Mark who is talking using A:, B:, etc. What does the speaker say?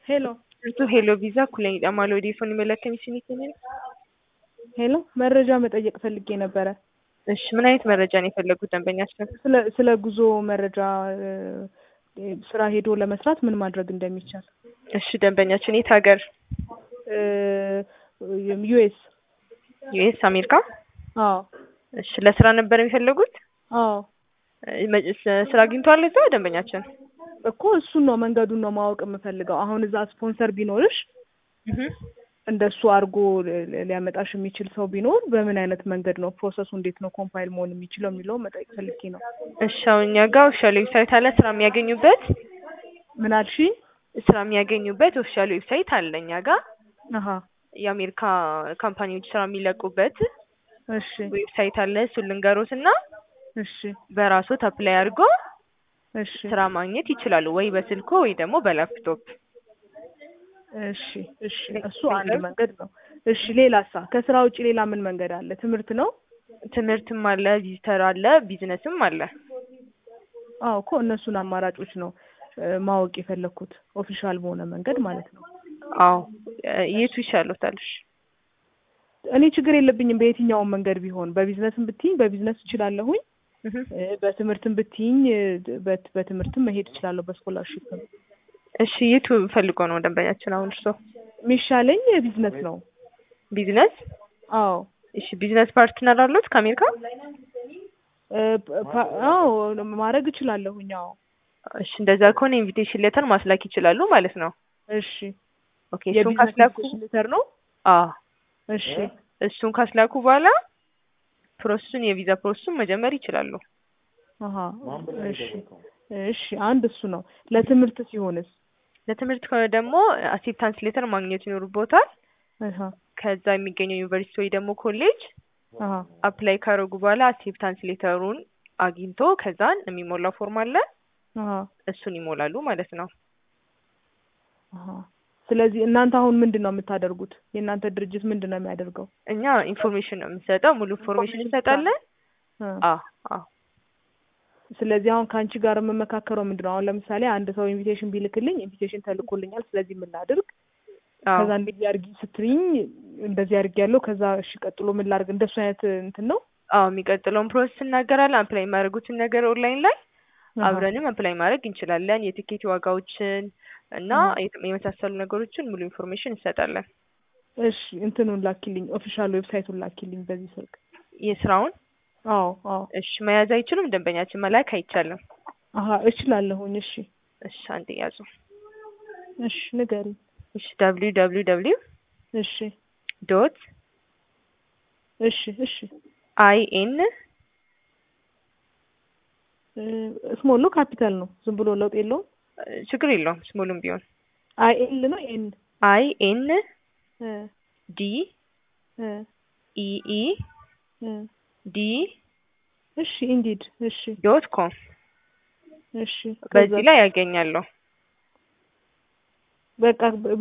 A: ሄሎ
B: Surtout Hello Visa ኩለኝ ማሎ ዴፎን መለከም ሲኒከኝ
A: ሄሎ መረጃ መጠየቅ ፈልጌ ነበረ።
B: እሺ ምን አይነት መረጃ ነው የፈለጉት ደንበኛችን?
A: ስለ ስለ ጉዞ መረጃ እ፣ ስራ ሄዶ ለመስራት ምን ማድረግ እንደሚቻል
B: እሺ ደንበኛችን የት ሀገር?
A: ዩኤስ
B: ዩኤስ አሜሪካ?
A: አዎ
B: እሺ ለስራ ነበር የሚፈለጉት?
A: አዎ
B: እ፣ መ- ስ- ስራ አግኝተዋል እዛ ደንበኛችን?
A: እኮ እሱን ነው መንገዱን ነው ማወቅ የምፈልገው። አሁን እዛ ስፖንሰር ቢኖርሽ
B: እህ
A: እንደሱ አድርጎ li- ሊያመጣሽ የሚችል ሰው ቢኖር በምን አይነት መንገድ ነው ፕሮሰሱ እንዴት ነው ኮምፓይል መሆን የሚችለው የሚለው መጠየቅ ፈልጌ ነው።
B: እሺ አሁን እኛ ጋር ኦፊሻል ዌብሳይት አለ ስራ የሚያገኙበት
A: ምን አልሽ?
B: ስራ የሚያገኙበት ኦፊሻል ዌብሳይት አለ እኛ ጋር
A: አሀ
B: የአሜሪካ ካምፓኒዎች ስራ የሚለቁበት
A: እሺ
B: ዌብሳይት አለ እሱን ልንገሮት እና
A: እሺ
B: በራሶት አፕላይ አድርጎ
A: እሺ
B: ስራ ማግኘት ይችላሉ ወይ በስልኮ ወይ ደግሞ በላፕቶፕ
A: እሺ እሺ እሱ አንድ መንገድ ነው። እሺ ሌላሳ ከስራ ውጭ ሌላ ምን መንገድ አለ? ትምህርት ነው?
B: ትምህርትም አለ ቪዚተር አለ ቢዝነስም አለ
A: አዎ እኮ እነሱን አማራጮች ነው እ፣ ማወቅ የፈለኩት ኦፊሻል በሆነ መንገድ ማለት ነው።
B: አዎ እ፣ የቱ ይሻሎታል እሺ
A: እኔ ችግር የለብኝም በየትኛውም መንገድ ቢሆን በቢዝነስም ብትይኝ በቢዝነስ እችላለሁኝ
B: እህ
A: እ፣ በትምህርትም ብትይኝ እ፣ በት- በትምህርትም መሄድ እችላለሁ በስኮላርሺፕም
B: እሺ የቱ ፈልጎ ነው ደንበኛችን አሁን እርሶ
A: የሚሻለኝ ቢዝነስ ነው።
B: ቢዝነስ
A: አዎ
B: እሺ ቢዝነስ ፓርትነር አሉት ከአሜሪካ
A: እ፣ ፓ- አዎ ማድረግ እችላለሁኝ። አዎ
B: እሺ እንደዛ ከሆነ ኢንቪቴሽን ሌተር ማስላክ ይችላሉ ማለት ነው
A: እሺ
B: ኦኬ እሱን
A: የቢዝነስ
B: ካስላኩ
A: ኢንቪቴሽን ሌተር ነው።
B: አዎ
A: እሺ
B: እሱን ካስላኩ በኋላ ፕሮሰሱን የቪዛ ፕሮሰሱን መጀመር ይችላሉ
A: አሀ እሺ እሺ አንድ እሱ ነው። ለትምህርት ሲሆንስ?
B: ለትምህርት ከሆነ ደግሞ አክሴፕታንስ ሌተር ማግኘት ይኖርቦታል
A: አሀ
B: ከዛ የሚገኘው ዩኒቨርሲቲ ወይ ደግሞ ኮሌጅ
A: አሀ
B: አፕላይ ካደረጉ በኋላ አክሴፕታንስ ሌተሩን አግኝቶ ከዛን የሚሞላው ፎርም አለ
A: አሀ
B: እሱን ይሞላሉ ማለት ነው
A: አሀ ስለዚህ እናንተ አሁን ምንድን ነው የምታደርጉት? የእናንተ ድርጅት ምንድን ነው የሚያደርገው?
B: እኛ ኢንፎርሜሽን ነው የምንሰጠው ሙሉ ኢንፎርሜሽን እንሰጣለን
A: እ፣
B: አዎ አዎ
A: ስለዚህ አሁን ከአንቺ ጋር የምመካከረው ምንድን ነው? አሁን ለምሳሌ አንድ ሰው ኢንቪቴሽን ቢልክልኝ ኢንቪቴሽን ተልኮልኛል፣ ስለዚህ ምን ላድርግ?
B: አዎ
A: ከዛ እንደዚህ አድርጊ ስትሪኝ እንደዚህ አድርጊ ያለው ከዛ እሺ ቀጥሎ ምን ላድርግ? እንደሱ አይነት እንትን ነው።
B: አዎ የሚቀጥለውን ፕሮሰስ እናገራለን አፕላይ የሚያደርጉትን ነገር ኦንላይን ላይ
A: አሀ፣
B: አብረንም አፕላይ ማድረግ እንችላለን የቲኬት ዋጋዎችን እና
A: አሀ።
B: የት- የመሳሰሉ ነገሮችን ሙሉ ኢንፎርሜሽን እንሰጣለን
A: እሺ እንትኑን ላኪልኝ፣ ኦፊሻል ዌብሳይቱን ላኪልኝ በዚህ ስልክ።
B: የስራውን
A: አዎ አዎ
B: እሺ መያዝ አይችሉም ደንበኛችን መላክ አይቻልም
A: አሀ እችላለሁኝ። እሺ
B: እሺ አንድ ያዙ
A: እሺ ንገሪኝ።
B: እሺ ደብሊው ደብሊው ደብሊው
A: እሺ
B: ዶት
A: እሺ እሺ
B: አይ ኤን
A: ስሞል ነው ካፒታል ነው? ዝም ብሎ ለውጥ የለውም?
B: ችግር የለውም ስሙሉም ቢሆን
A: አይ ኤል ነው ኤን
B: አይ ኤን
A: እ
B: ዲ
A: እ
B: ኢ ኢ
A: እ
B: ዲ
A: እሺ ኢንዲድ እሺ
B: ዶት ኮም
A: እሺ
B: በዚህ ላይ ያገኛለሁ
A: በቃ